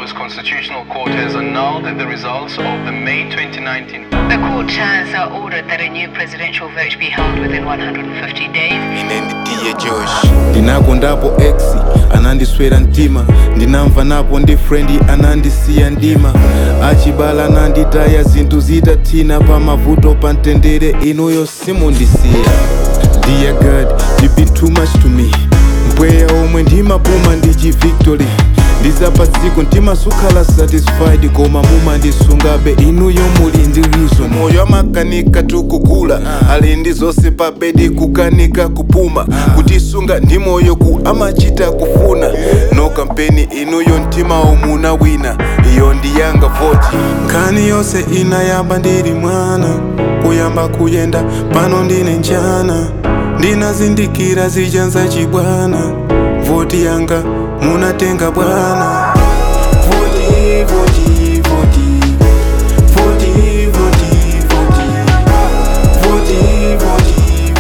Bahamas Constitutional Court has annulled the results of the May 2019 The court has uh, ordered that a new presidential vote be held within 150 days. inendidiye josh ndinakondapo ex anandiswera mtima ndinamva napo ndi frendi anandisiya ndima achibala ananditaya zinthu zitathina pa mavuto pa mtendere inuyo simundisiya dear god you been too much to me mpweya omwe ndimapuma ndi chivictory ndizapadziko ndimasukhala satisfied koma mumandisungabe inuyo muli ndi reason moyo amakanika tukukula ali ndi zonse pa bedi kukanika kupuma kutisunga ndi moyo ku amachita kufuna no kampeni inuyo mtima omuna wina iyo ndiyanga voti nkhani yonse inayamba ndili mwana kuyamba kuyenda pano ndine njana ndinazindikira zijanza chibwana voti yanga munatenga bwana voti voti voti voti voti voti voti voti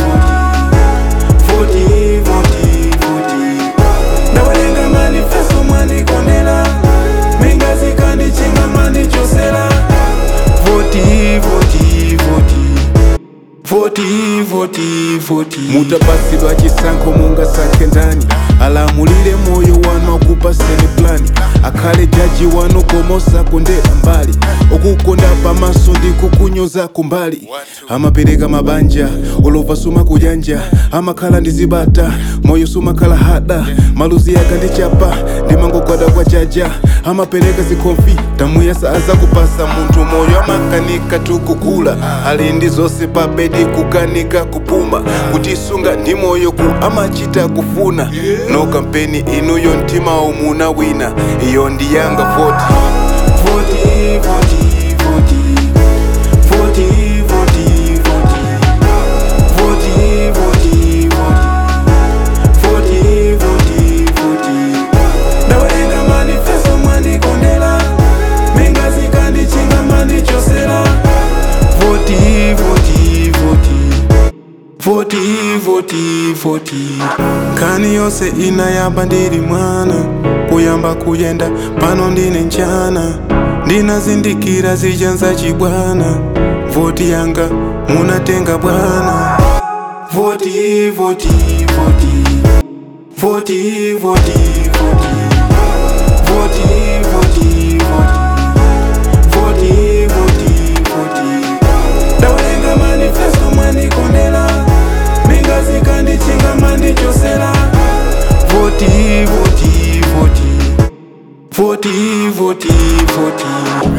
voti voti voti ndawerenga manifesto mwandikondera mingazikandichinga mandichosera voti voti voti voti voti voti mutapasidwa chisankho mungasankhe ndani alamulire moyo wanu akupaseni plani akhale jaji wanu komosa kundera mbali okukonda pamaso ndi kukunyoza kumbali amapereka mabanja olova suma kujanja amakhala ndi zibata moyo sumakhala hada maluzi akandichapa ndimangogwada kwa jaja amapereka zikhomfi tamuyesa azakupasa munthu moyo amakanika tukukula ali ndi zonse pa bedi kukanika kupuma kutisunga ndi moyo ku amachita kufuna no kampeni inuyo mtima omuna wina iyo ndiyanga voti voti voti voti voti voti voti voti voti voti voti voti voti ndawerenga manifesto mwandikondera mingazikandichinga mandichosera voti voti voti voti voti voti nkhani yonse inayamba ndili mwana kuyamba kuyenda pano ndine njana ndinazindikira zijanza chibwana voti yanga munatenga bwana voti voti voti voti voti voti voti voti voti voti voti voti ndawerenga manifesto mwandikondera mingazikandichinga mandichosera voti voti voti voti voti voti